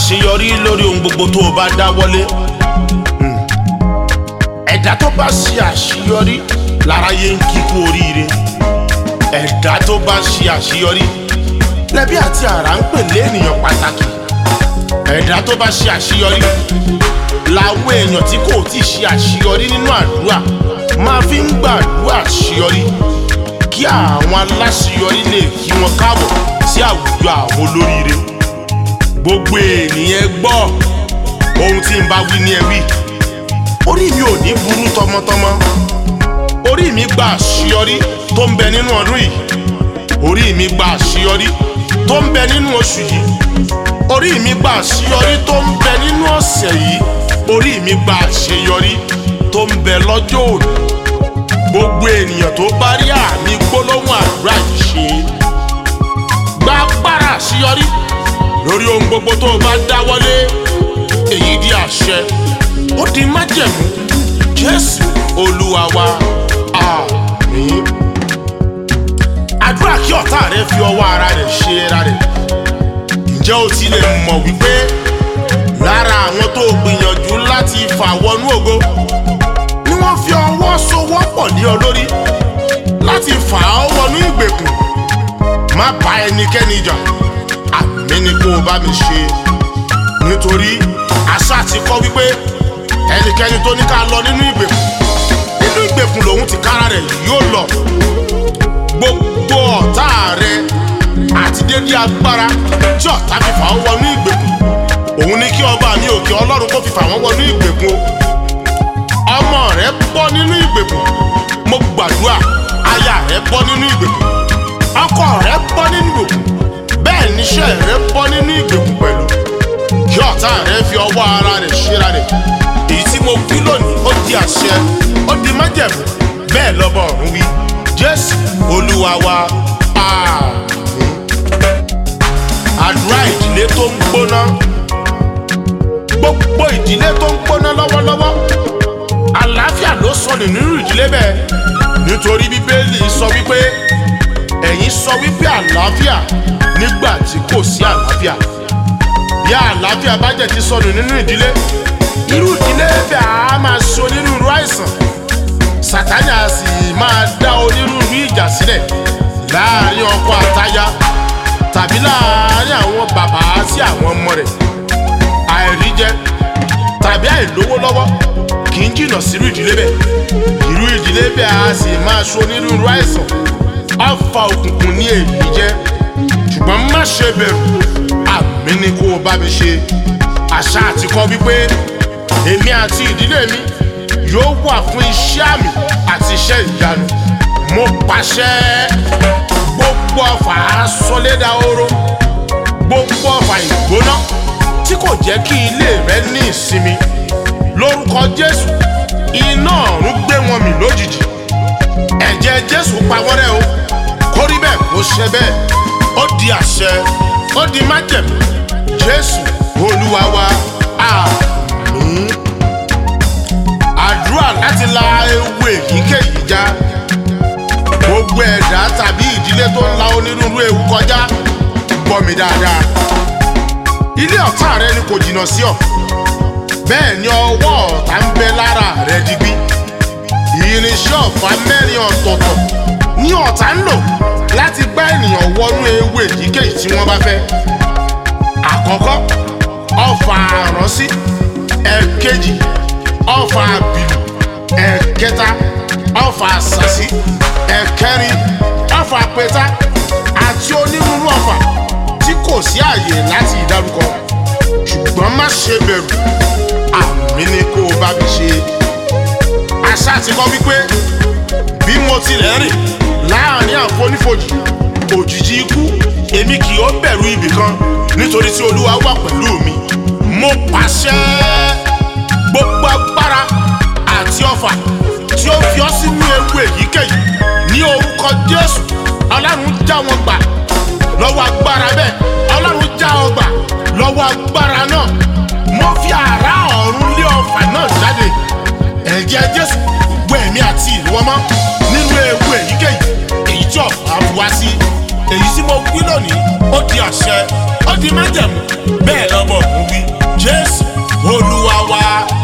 àṣeyọrí lórí ohun gbogbo tó o bá dáwọ́lé Hmm. ẹ̀dá tó bá ṣe àṣeyọrí láráyé ń kíkú oríire ẹ̀dá tó bá ṣe àṣeyọrí lẹ́bí àti àrà ń pè lé ènìyàn pàtàkì ẹ̀dá tó bá ṣe àṣeyọrí làwọn èèyàn tí kò tí ì ṣe àṣeyọrí nínú àdúrà máa fi ń gbàdúrà àṣeyọrí kí àwọn aláṣeyọrí lè kí wọn káàbọ̀ sí àwùjọ àwọn olóríire gbogbo ènìyàn gbọ́ ohun tí n bá wí ní ẹ wí orí mi ò ní burú tọmọtọmọ orí mi gba àṣeyọrí tó ń bẹ nínú ọdún yìí orí mi gba àṣeyọrí tó ń bẹ nínú oṣù yìí orí mi gba àṣeyọrí tó ń bẹ nínú ọ̀sẹ̀ yìí orí mi gba àṣeyọrí tó ń bẹ lọ́jọ́ òní gbogbo ènìyàn tó bá rí àmì gbólóhùn àdúrà yìí ṣe gba agbára àṣeyọrí lórí ohun gbogbo tó o bá dáwọ́lé èyí di àṣẹ ó di májẹ̀mú jésù olúwa wa àmín àdúrà kí ọ̀tá rẹ fi ọwọ́ ara rẹ̀ ṣe ara rẹ̀ ǹjẹ́ o ti lè mọ̀ wípé lára àwọn tó gbìyànjú láti fà wọnú ògo ni wọ́n fi ọwọ́ sowọ́pọ̀ lé ọ lórí láti fà ọ́ wọnú ìgbèkùn má bá ẹnikẹ́ni jà àmì ni kó o bá mi ṣe nítorí àṣà ti kọ́ wípé ẹnikẹ́ni tó ní ká lọ nínú ìgbèkùn nínú ìgbèkùn lòun ti kára rẹ̀ yóò lọ gbogbo ọ̀tá rẹ àti dédé agbára tí ọ̀tá fi fà ọ́ wọnú ìgbèkùn òun ni kí ọba mi òkè ọlọ́run kó fi fà wọ́n wọnú ìgbèkùn o ọmọ rẹ bọ́ nínú ìgbèkùn mo gbàdúrà aya rẹ bọ́ nínú ìgbèkùn ọkọ rẹ bọ́ nínú ìgbèkùn bẹ́ẹ̀ níṣẹ́ rẹ bọ́ nínú ìgbèkùn pẹ̀lú kí ọ̀tá rẹ fi ọwọ́ ara rẹ̀ ṣera rẹ̀ èyí tí mo wí lónìí ó di àṣẹ ó di májẹ̀mú bẹ́ẹ̀ lọ́bọ̀ ọ̀run wí jésù olúwa wa àmín àdúrà ìdílé tó ń gbóná gbogbo ìdílé tó ń gbóná lọ́wọ́lọ́wọ́ àlàáfíà ló sọnù nínú ìdílé bẹ́ẹ̀ nítorí bíbélì sọ wípé ẹ̀yin sọ wípé àlàáfíà nígbà tí kò sí àlàáfíà bí àlàáfíà bá jẹ́ ti sọnù nínú ìdílé irú ìdílé bẹ́ẹ̀ á máa ṣe onírúurú àìsàn sàtánì á sì máa dá onírúurú ìjà sílẹ̀ láàrin ọkọ àtaya tàbí láàrin àwọn bàbá sí àwọn ọmọ rẹ̀ àìríjẹ tàbí àìlówó lọ́wọ́ kì í jìnnà sírú ìdílé bẹ́ẹ̀ irú ìdílé bẹ́ẹ̀ á sì máa ṣe onírúurú àìsàn ọfà òkùnkùn ní èyí jẹ́ ṣùgbọ́n má ṣe bẹ̀rù àmì ni kó o bá mi ṣe àṣà àti kọ́ wípé èmi àti ìdílé mi yóò wà fún iṣẹ́ àmì àti iṣẹ́ ìyanu mo pàṣẹ gbogbo ọfà asọlédà oró gbogbo ọfà ìgbóná tí kò jẹ́ kí ilé rẹ ní ìsinmi lórúkọ jésù iná ọ̀run gbé wọn mì lójijì ẹ̀jẹ̀ jésù pa wọ́n rẹ́ o kó rí bẹ́ẹ̀ kó ṣe bẹ́ẹ̀ ó di àṣẹ ó di májẹ̀mú jésù olúwa wa àmín àdúrà láti la ewu èyíkéyìí já gbogbo ẹ̀dá tàbí ìdílé tó ń la onírúurú ewu kọjá gbọ́ mi dáadáa ilé ọ̀tá rẹ ni kò jìnnà sí ọ bẹ́ẹ̀ ni ọwọ́ ọ̀tá ń bẹ lára rẹ digbí irinṣẹ́ ọ̀fà mẹ́rin ọ̀tọ̀ọ̀tọ̀ ní ọ̀tá ń lò láti gbá ènìyàn wọnú ewu èyíkéyìí tí wọ́n bá fẹ́. àkọ́kọ́ ọfà àránsí ẹ̀kejì ọfà àbìlù ẹ̀kẹta ọfà àṣàsí ẹ̀kẹrin ọfà àpẹta àti onírúurú ọfà tí kò sí àyè láti ìdárúkọ ṣùgbọ́n má ṣe bẹ̀rù àmì ni kó o bá mi ṣe àṣà ti kọ́ wípé bí mo tilẹ̀ rìn láàrin àfonífojì òjìji ikú èmi kì yóò bẹ̀rù ibì kan nítorí tí olúwa wà pẹ̀lú mi mo pàṣẹ gbogbo agbára àti ọfà tí ó fi ọ́ sínú ewu èyíkéyìí ní orúkọ jésù ọlọ́run já wọn gbà lọ́wọ́ agbára bẹ́ẹ̀ ọlọ́run já ọ gbà lọ́wọ́ agbára náà mo fi àrá ọ̀run lé ọfà náà jáde ẹ̀jẹ̀ jésù wọ ẹ̀mí àti ìwọ mọ́ nínú ewu èyíkéyìí èyí tí ọ̀fà bu wá sí èyí tí mo wí lónìí ó di àṣẹ ó di májẹ̀mú bẹ́ẹ̀ lọ́bọ̀ ń wí jésù olúwa wa.